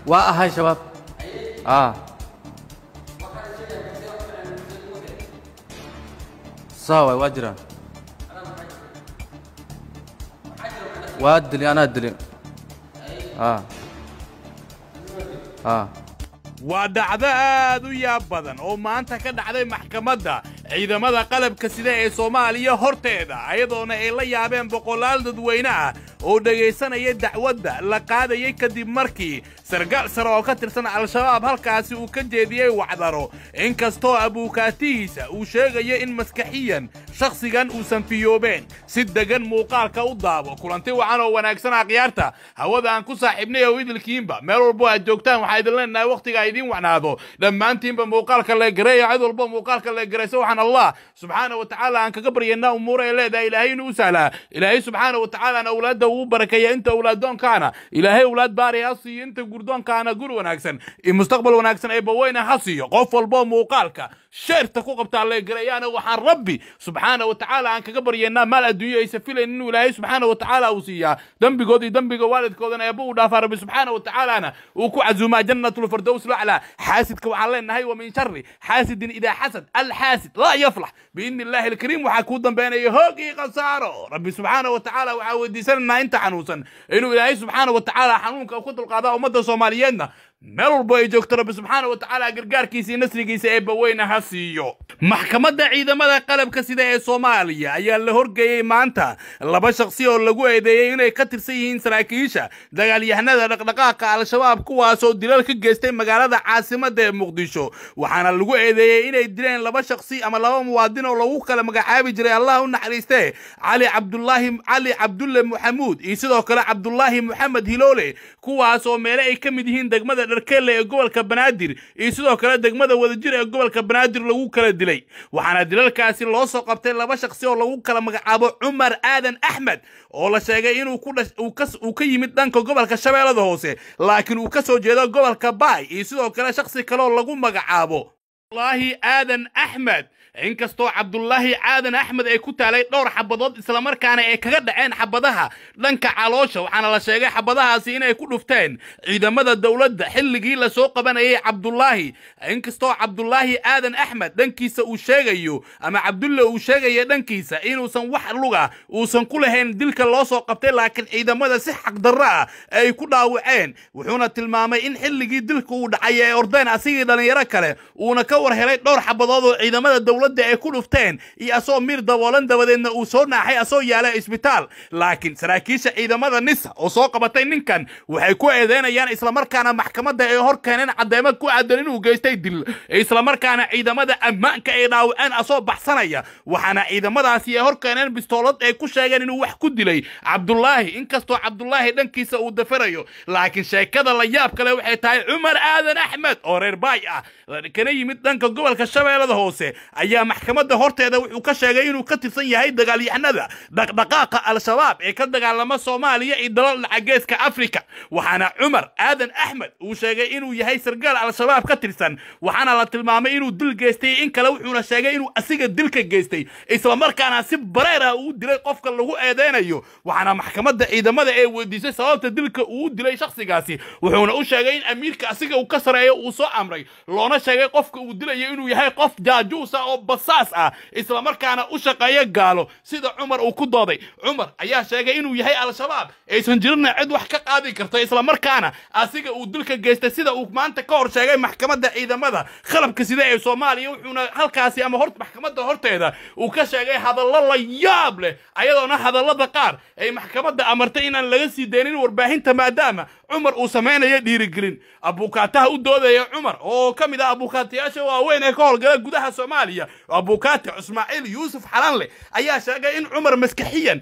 waa ahay shabaab ah saa waay waa jiraan waa dili anaa dili ah ah waa dhacdo aad u yaab badan oo maanta ka dhacday maxkamadda ciidamada qalabka sida ee soomaaliya horteeda ayadoona ay la yaabeen boqolaal dadweyne ah oo dhegaysanaya dacwadda la qaadayay kadib markii sargaal sare oo ka tirsan al-shabaab halkaasi uu ka jeediyey wacdaro inkastoo abuukaatihiisa uu sheegayo in maskaxiyan shakhsigan uusan fiyoobeen si degan muuqaalka u daabo kulanti wacan oo wanaagsan akhyaarta hawada aan ku saaxiibnay oo idilkiinba meel walbo aad joogtaan waxaa idin leenahay wakhtiga idiin wacnaado dhammaantiinba muuqaalka leegareeya cid walbo muuqaalka leegaraysa waxaan allah subxaana wa tacaala aan kaga baryaynaa umuura ay leedahay ilaahay inuu u sahlaa ilaahay subxaana wa tacaalaana awlaadda uu barakeeya inta awlaaddoonkaana ilaahay awlaad baari ha siiyo inta gurdoonkaana gur wanaagsan iyo mustaqbal wanaagsan ee baweyna ha siiyo qof walbo muuqaalka sheerta ku qabtaa leegareeyaana waxaan rabbi subxaana wa tacaala aan kaga baryaynaa maal adduunyo aysa filayn inuu ilaahay subxaana wa tacaala uu siiyaa dembigood iyo dembiga waalidkoodana eebba uu dhaafaa rabbi subxaana wa tacaalaana uu ku casuumaa jannatulfirdows laclaa xaasidka waxaan leenahay wa min shari xaasidin idaa xasad alxaasid laa yaflax biidni illaahi alkariim waxaa kuu dambeynaya hoog iyo khasaaro rabbi subxaana wa tacaala waxaa weydiisanaynaa inta xanuunsan inuu ilaahay subxaana wa tacaala xanuunka ku dulqaadaa ummadda soomaaliyeedna meel walbo ay joogto rabbi subxaana wa tacaala gargaarkiisa iyo nasrigiisa ee baweyna ha siiyo maxkamadda ciidamada qalabka sida ee soomaaliya ayaa la horgeeyey maanta laba shakhsi oo lagu eedeeyey inay ka tirsan yihiin saraakiisha dagaalyahanada dhaqdhaqaaqa al-shabaab kuwaasoo dilal ka geystay magaalada caasimadda ee muqdisho waxaana lagu eedeeyey inay dileen laba shakhsi ama laba muwaadin oo lagu kala magacaabi jiray allah u naxariiste cali cabdulaahi cali cabdulle maxamuud iyo sidoo kale cabdulaahi moxamed hiloole kuwaas oo meele ay ka mid yihiin degmada dharkelle ee gobolka banaadir iyo sidoo kale degmada wadajir ee gobolka banaadir lagu kala dilay waxaana dilalkaasi loo soo qabtay laba shakhsi oo lagu kala magacaabo cumar aadan axmed oo la sheegay inuu uu ka yimid dhanka gobolka shabeellada hoose laakiin uu ka soo jeedo gobolka baay iyo sidoo kale shakhsi kaleoo lagu magacaabo abdulaahi aadan axmed inkastoo cabdulaahi aadan axmed ay ku taalay dhowr xabadood islamarkaana ay kaga dhaceen xabadaha dhanka caloosha waxaana la sheegay xabadahaasi inay ku dhufteen ciidamada dowladda xilligii lasoo qabanayay cabdulaahi inkastoo cabdulaahi aadan axmed dhankiisa uu sheegayo ama cabdulle uu sheegaya dhankiisa inuusan wax luga uusan ku lahayn dilka loo soo qabtay laakiin ciidamada si xaqdarro ah ay ku dhaawaceen wuxuuna tilmaamay in xilligii dilka uu dhacay ee ordeen asigii dhallinyaro kale uuna ka war helay dhowr xabadood oo ciidamada dowladda ay ku dhufteen iyo asoo miir daboolan dabadeedna uu soo naaxay asoo yaala isbitaal laakiin saraakiisha ciidamada nisa oo soo qabatay ninkan waxay ku eedeynayaan islamarkaana maxkamadda ay hor keeneen caddeemo ku aadan inuu geystay dil islamarkaana ciidamada ammaanka ay dhaawaceen asoo baxsanaya waxaana ciidamadaasi ay hor keeneen bistoolad ay ku sheegeen inuu wax ku dilay cabdulaahi inkastoo cabdulaahi dhankiisa uu dafarayo laakiin sheekada la yaab kale waxay tahay cumar aadan axmed oo reer baay ah kana yimid dhanka gobolka shabeellada hoose ayaa maxkamadda horteeda wuxuu ka sheegay inuu ka tirsan yahay dagaalyahanada dhaqdhaqaaqa al-shabaab ee ka dagaalama soomaaliya iyo dalal dhacageeska afrika waxaana cumar aadan axmed uu sheegay inuu yahay sargaal al-shabaab ka tirsan waxaana la tilmaamay inuu dil geystay in kale wuxuuna sheegay inuu asiga dilka geystay islamarkaana si bareer ah uu dilay qofka lagu eedeynayo waxaana maxkamadda ciidamada ee weydiisay sababta dilka uu dilay shakhsigaasi wuxuuna u sheegay in amiirka asiga uu ka sareeyo uu soo amray loona sheegay qofka uu dilayo inuu yahay qof jaajuusa oo basaas ah islamarkaana u shaqeeya gaalo sida cumar uu ku dooday cumar ayaa sheegay inuu yahay al-shabaab aysan jirina cid wax ka qaadi karta islamarkaana asiga uu dilka geystay sida uu maanta ka hor sheegay maxkamadda ciidamada qalabka sida ee soomaaliya wuxuuna halkaasi ama hor maxkamadda horteeda uu ka sheegay hadallo la yaab leh ayadoona hadallada qaar ay maxkamadda amartay inaan laga sii daynin warbaahinta maadaama cumar uu samaynayo dhiirigelin abuukaataha u doodaya cumar oo ka mid ah abuukaatayaasha waaweyn ee ka howlgala gudaha soomaaliya abuukaati ismaaciil yuusuf xalanle ayaa sheegay in cumar maskaxiyan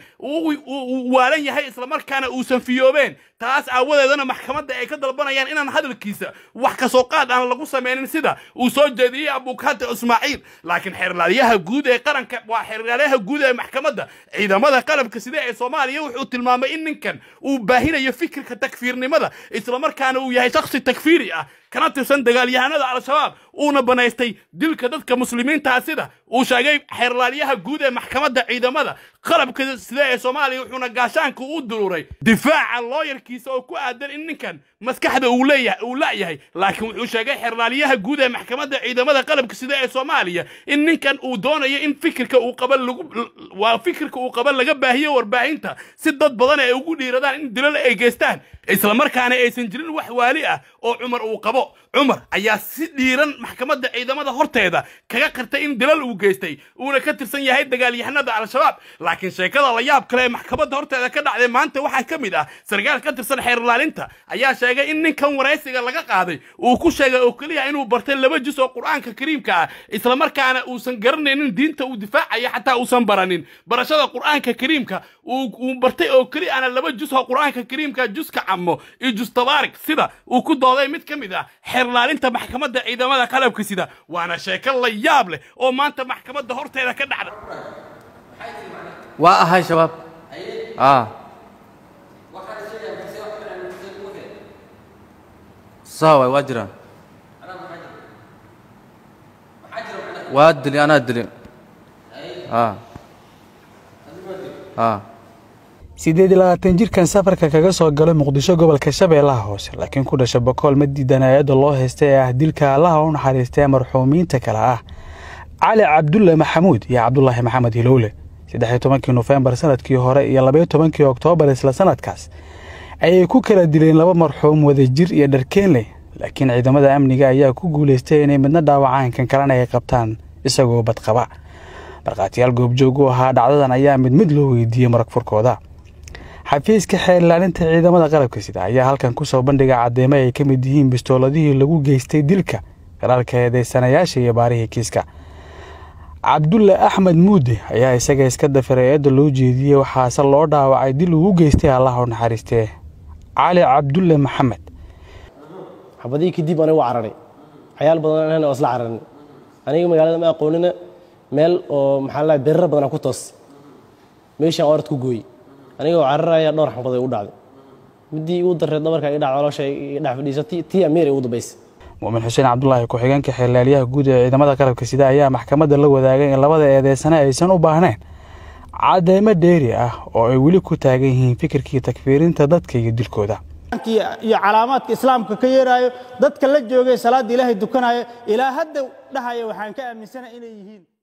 uu waalan yahay islamarkaana uusan fiyoobeen taas aawadeedana maxkamadda ay ka dalbanayaan inaan hadalkiisa wax kasoo qaad aan lagu samaynin sida uu soo jeediyey abuukaati ismaaciil laakiin xeerlaaliyaha guud ee qaranka waa xeerlaaliyaha guud ee maxkamadda ciidamada qalabka sida ee soomaaliya wuxuu tilmaamay in ninkan uu baahinayo fikirka takfiirnimada islamarkaana uu yahay shakhsi takfiiri ah kana tirsan dagaalyahanada al-shabaab uuna banaystay dilka dadka muslimiintaa sida uu sheegay xeerlaalyaha guud ee maxkamadda ciidamada qalabka sida ee soomaaliya wuxuuna gaashaanka u duruuray difaaca looyarkiisa oo ku aadan in ninkan maskaxda uu leeyahay uu la'yahay laakiin wuxuu sheegay xeerlaalyaha guud ee maxkamadda ciidamada qalabka sida ee soomaaliya in ninkan uu doonayo in fikirka uu qaba lagu waa fikirka uu qaba laga baahiyo warbaahinta si dad badan ay ugu dhiiradaan in dilal ay geystaan islamarkaana aysan jirin wax waali ah oo cumar uu qabo cumar ayaa si dhiiran maxkamadda ciidamada horteeda kaga qirtay in dilal uu geystay uuna ka tirsan yahay dagaalyahanada al-shabaab laakiin sheekada la yaab kale ee maxkamadda horteeda ka dhacday maanta waxaa ka mid ah sarkaal ka tirsan xeerlaalinta ayaa sheegay in ninkan waraysiga laga qaaday uu ku sheegay oo keliya inuu bartay laba jus oo qur-aanka kariimka ah islamarkaana uusan garanaynin diinta uu difaacayo xataa uusan baranin barashada qur-aanka kariimka uu bartay oo keliya ana laba jus oo qur-aanka kariimka juska camo iyo jus tabaarik sida uu ku dooday mid ka mid ah xeerlaalinta maxkamadda ciidamada qalabka sida waana sheeko la yaab leh oo maanta maxkamadda horteeda ka dhacda waa ahay shabaab aa saa waay waa jiraan waa dili anaa dili aa aa siddeed iyo labaatan jirkan safarka kaga soo galay muqdisho gobolka shabeellaha hoose laakiin ku dhasha bokool ma diidan hay-adda loo haystay ee ah dilka allaha u naxariistay marxuumiinta kale ah cali cabdulle maxamuud iyo cabdulaahi maxamed hilowle saddex iyo tobankii nofembar sanadkii hore iyo labaiyo tobankii oktoobar isla sanadkaas ayay ku kala dileen laba marxuum wadajir iyo dharkeenley laakiin ciidamada amniga ayaa ku guulaystay inay midna dhaawacaan kan kalena ay qabtaan isagoo badqaba markhaatiyaal goobjoog u ahaa dhacdadan ayaa mid mid loo weydiiyey marag furkooda xafiiska xeerlaalinta ciidamada qalabka sida ayaa halkan ku soo bandhiga caddeemo ay ka mid yihiin bistooladihii lagu geystay dilka garaalka eedeysanayaasha iyo baarihii kiiska cabdulle axmed muude ayaa isaga iska dafiray eedda loo jeediyey waxaase loo dhaawacay dil ugu geystay allah u naxariistee cali cabdulle maxamed xabadihii kadib anigu cararay cayaal badan oo isla cararin aniga magaalada ma aqoonina meel oo maxaa la beerar badan ku toos meeshaan orad ku gooyey aniga oo cararaya dhowr xabaday u dhacday midii igu dareed dhabarka iga dhac caloosha iga dhex fadhiisatay tii amiir igu dambaysay muumin xuseen cabdulaahi ku-xigeenka xeerlaalyaha guud ee ciidamada qalabka sida ayaa maxkamadda la wadaagay in labada eedeysane aysan u baahnayn cadeymo dheeri ah oo ay weli ku taagan yihiin fikirkii takfiirinta dadka iyo dilkooda iyo calaamaadka islaamka ka yeeraayo dadka la joogay salaadda ilaahay dukanaayo ilaa hadda dhahaya waxaan ka aaminsana inay yihiin